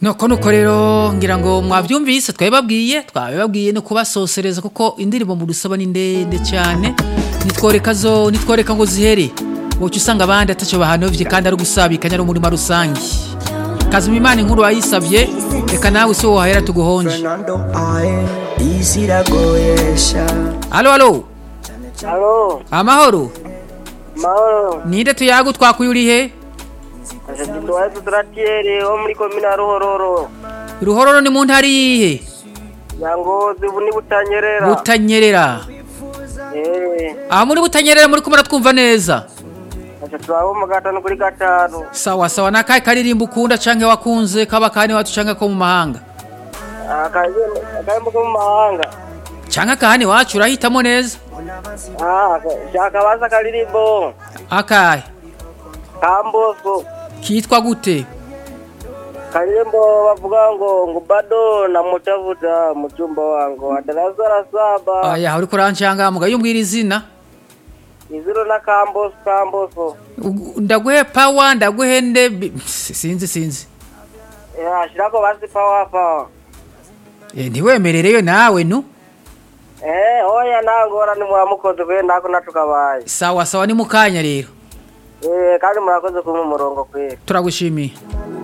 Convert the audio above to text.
nuko nuko rero ngira ngo mwabyumvise twabibabwiye twabibabwiye no kubasosereza kuko indirimbo mu rusaba ni ndende cyane nitworeka zo nitworeka ngo zihere woca usanga abandi atacyo bahanovye kandi ari ugusabikanya ari umurima rusange kazima imana inkuru wayisabye reka nawe si wowe wahera tuguhonje Fernando Ae, isi iragoyesha alo alo Halo, amahoro mahoro. ninde tuyagu twakuye uri he Aje tuwaye tutratiere wo muri komina Ruhororo. ruhororo ni mu ntara yihe Yangozi ubu ni butanyerera. butanyerera Eh, aho muri butanyerera muri kumara twumva neza aje tuwaho mu gatanu kuri gatanu. sawa sawa nakahe karirimbo ukunda canke wakunze kaba kani wacu canke ko mu mahanga Akaje akayembo ko mu mahanga. canke akahani wacu urahitamo neza Ah, shaka baza kalirimbo. akahe Kamboso. kitwa gute Kalirimbo bavuga ngo ngo bado namutafuta mchumba wangu wa darasa la saba. aya uriko urancangamuga yumbwira izina Iziro na Kamboso Kamboso. Ugu- ndaguhe pawa ndaguhe nde bi- sinzi sinzi Ya, shirako basi power power. Eh, ntiwemerereyo nawe nu Eh, oya nangora ni mwamukoze kwe ndako natukabaye. sawa sawa ni mukanya rero Eh, kandi murakoze kumpa umurongo kwera. turagushimiye